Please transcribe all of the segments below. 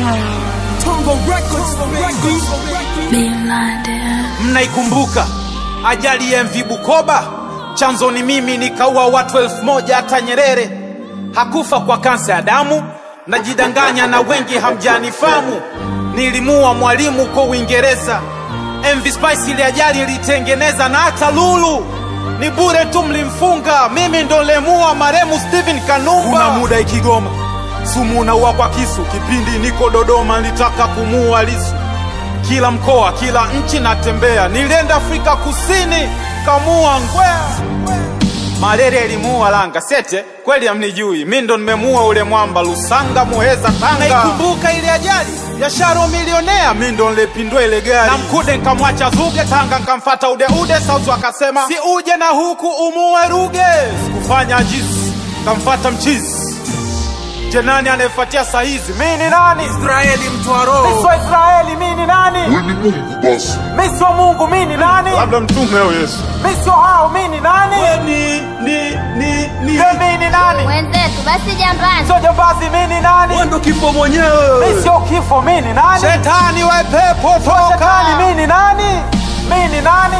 Tongo Records, baby. Mnaikumbuka ajali ya MV Bukoba? Chanzo ni mimi, nikaua watu elfu moja. Hata Nyerere hakufa kwa kansa ya damu. Najidanganya na wengi hamjanifamu. Nilimua mwalimu kwa Uingereza. MV Spice ile ajali ilitengeneza, na hata Lulu ni bure tu, mlimfunga. Mimi ndo lemua maremu Steven Kanumba. Kuna muda Ikigoma sumu naua kwa kisu, kipindi niko Dodoma nilitaka kumuua Lisu kila mkoa, kila nchi natembea. Nilienda Afrika Kusini, kamua ngwea. Malaria ilimuua Langa Sete, kweli hamnijui, mi ndo nimemuua ule mwamba Lusanga, Muheza, Tanga. Naikumbuka ile ajali ya Sharo milionea, mi ndo nilepindua ile gari na Mkude nkamwacha Zuge, Tanga nkamfata Udeude, Sauzu akasema si uje na huku umuue Ruge. Sikufanya jizi, kamfata mchizi Je, nani anayefuatia saa hizi? Mi ni nani? Israeli mtu wa roho. Mi sio Israeli, mi ni nani? Wewe ni Mungu basi. Mi sio Mungu, mi ni nani? Labda mtume au Yesu. Mi sio hao, mi ni nani? Ni, ni, ni, ni. Je, mi ni nani? Wenzetu basi jambani. Sio jambazi, mi ni nani? Wewe ndo kifo mwenyewe. Mi sio kifo, mi ni nani? Shetani we pepo toka. Shetani, mi ni nani? Mi ni nani?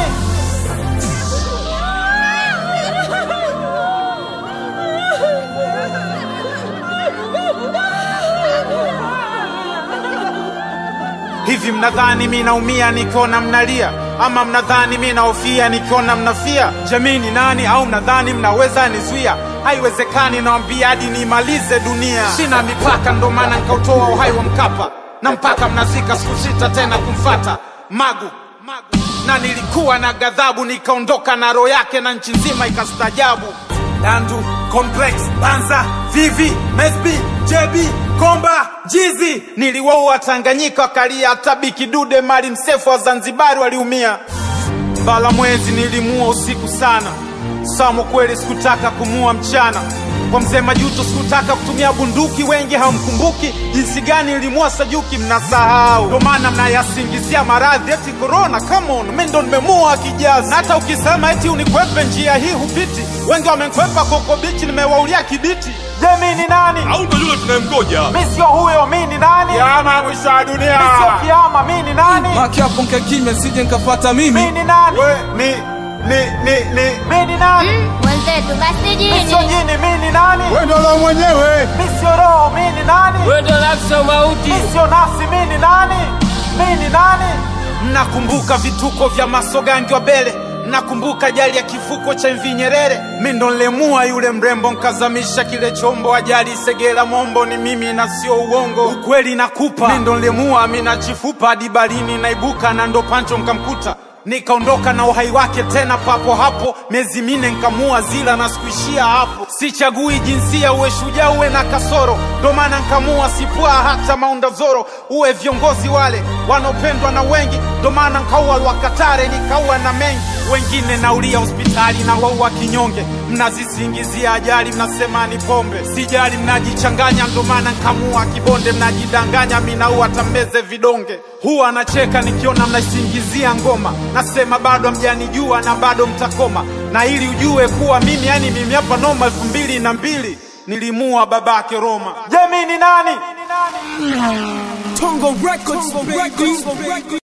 Hivi mnadhani mi naumia nikiona mnalia, ama mnadhani mi naofia nikiona mnafia? Jamii ni nani? Au mnadhani mnaweza nizuia? Haiwezekani, nawambia hadi niimalize dunia. Sina mipaka, ndo maana nikautoa uhai wa Mkapa, na mpaka mnazika siku sita tena kumfata Magu, Magu. Na nilikuwa na ghadhabu, nikaondoka na roho yake na nchi nzima ikastajabu. Dandu, Complex, Banza, Vivi, Mesbi, JB, Komba, Jizi. Niliwaua Tanganyika wakalia, hata Biki Dude, Mali Msefu wa Zanzibari waliumia. Bala mwezi nilimua usiku sana, Samo kweli sikutaka kumua mchana. Kwa mzee Majuto sikutaka kutumia bunduki, wengi hamkumbuki jinsi gani nilimua Sajuki, mnasahau. Ndo maana mnayasingizia maradhi eti corona. Come on, mimi ndo nimemua kijazi, na hata ukisema eti unikwepe njia hii hupiti. Wengi wamenikwepa koko bichi, nimewaulia kibiti. Je, mimi ni nani? Au ndo yule tunayemgoja. Mi sio huyo, mi ni nani? Kiama mwisho wa dunia. Mi sio kiama, mi ni nani? Maki hapo nkae kimya sije nkafata Mi mimi. ni nani? We ni ni ni ni. Mi ni nani? Wenzetu basi Mi sio jini. jini, mi ni nani? Wewe ndo la mwenyewe. Mi sio roho, mi ni nani? Wewe ndo nafsi mauti. Mi sio nafsi, mi ni nani? Mi ni nani? Mnakumbuka vituko vya masogangi wa Bele? Mnakumbuka ajali ya kifuko cha MV Nyerere? Mi ndo nilemua yule mrembo, nkazamisha kile chombo. Ajali Segera Mombo ni mimi na sio uongo, ukweli nakupa. Mi ndo nilemua Amina Chifupa hadi barini naibuka, na ndo Pancho nkamkuta nikaondoka na uhai wake tena papo hapo, miezi mine nkamua zila na sikuishia hapo. Sichagui jinsia, uwe shujaa uwe na kasoro, ndo maana nkamua sipua hata Maunda Zoro. Uwe viongozi wale wanaopendwa na wengi, ndo maana nkaua Lwakatare nikaua na mengi wengine naulia hospitali na waua kinyonge. Mnazisingizia ajali, mnasema ni pombe, sijali, mnajichanganya, ndo maana nkamua Kibonde. Mnajidanganya, minaua tambeze vidonge. Huwa anacheka nikiona mnaisingizia ngoma, nasema bado hamjanijua na bado mtakoma, na ili ujue kuwa mimi, yani mimi hapa noma. elfu mbili na mbili nilimua babake Roma. Je, mi ni nani? Tongo Records, baby.